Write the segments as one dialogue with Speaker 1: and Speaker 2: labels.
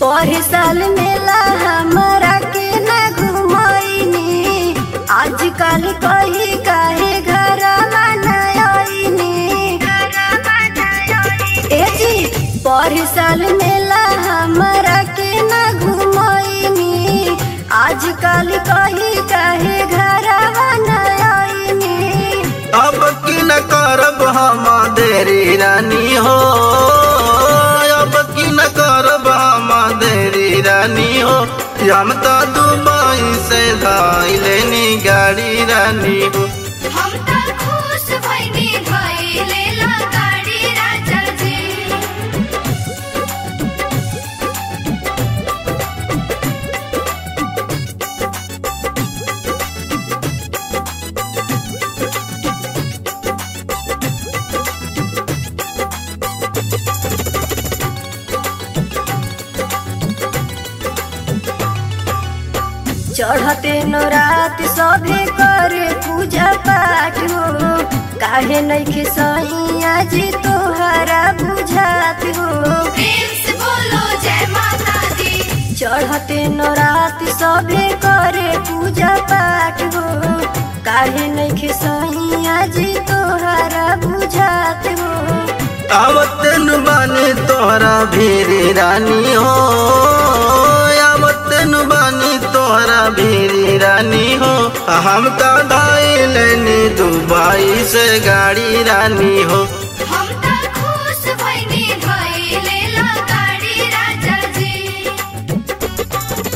Speaker 1: पर साल मेला हमरा के न घुमैनी आजकल कही काहे घर मनैनी ए जी पर साल मेला हमरा के न घुमैनी आजकल कही काहे घर मनैनी
Speaker 2: अब की न करब हम देरी रानी हो अब की न करब हम देरी रानी हो हम तो दुबई से धाई लेनी गाड़ी रानी हो
Speaker 1: हम त खुश भइनी भइले ला गाडी राजा जी चढ़ते न रात सभे करे पूजा पाठ हो काहे नइखे सैया जी तोहरा बुझात हो
Speaker 3: प्रेम से बोलो जय माता दी
Speaker 1: चढ़ते न रात सभे करे पूजा पाठ हो काहे नइखे सैया जी तोहरा बुझात हो
Speaker 2: आवतन बानी तोहरा भीरी रानी हो आवतन बानी तोहरा भीरी रानी हो हम तो धाई लेनी दुबई से गाड़ी रानी हो
Speaker 3: हम त खुश भइनी भइले ला गाडी राजा जी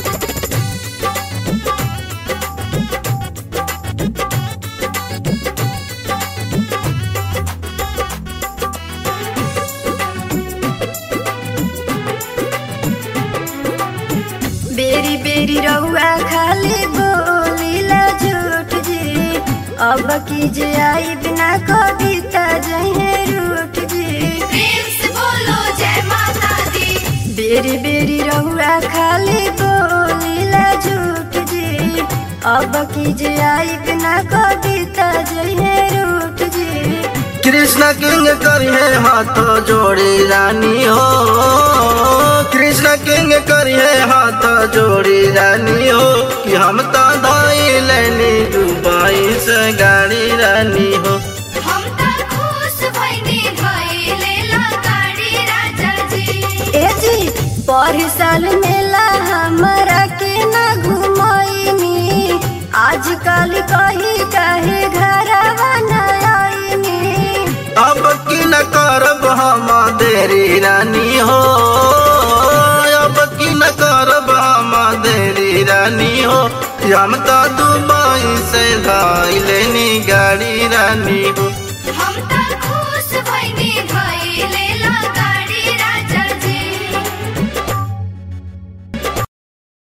Speaker 1: बेरी बेरी रउआ खाली बोलीला झूठ जी अब की जे आई बिना कविता जहे रूठ जी
Speaker 3: प्रेम से बोलो जय माता दी
Speaker 1: बेरी बेरी रउआ खाली बोलीला झूठ जी अब की जे आई बिना कविता जहे रूठ जी
Speaker 2: कृष्ण किंग करिए हाथों जोड़ी रानी हो कृष्ण किंग करिए हाथों जोड़ी रानी हो कि हम तो धाई लेनी दुबई से गाड़ी रानी हो
Speaker 3: हम त खुश भइनी भइले ला गाडी राजा जी
Speaker 1: ए जी पर साल मेला हमरा के न घुमैनी आजकल कही काहे घरवा न आईनी
Speaker 2: अब की न करब हम देरी रानी हो अब की न करब हम देरी रानी हो हम तो दुबई से धाई लेनी गाड़ी रानी हो
Speaker 3: हम त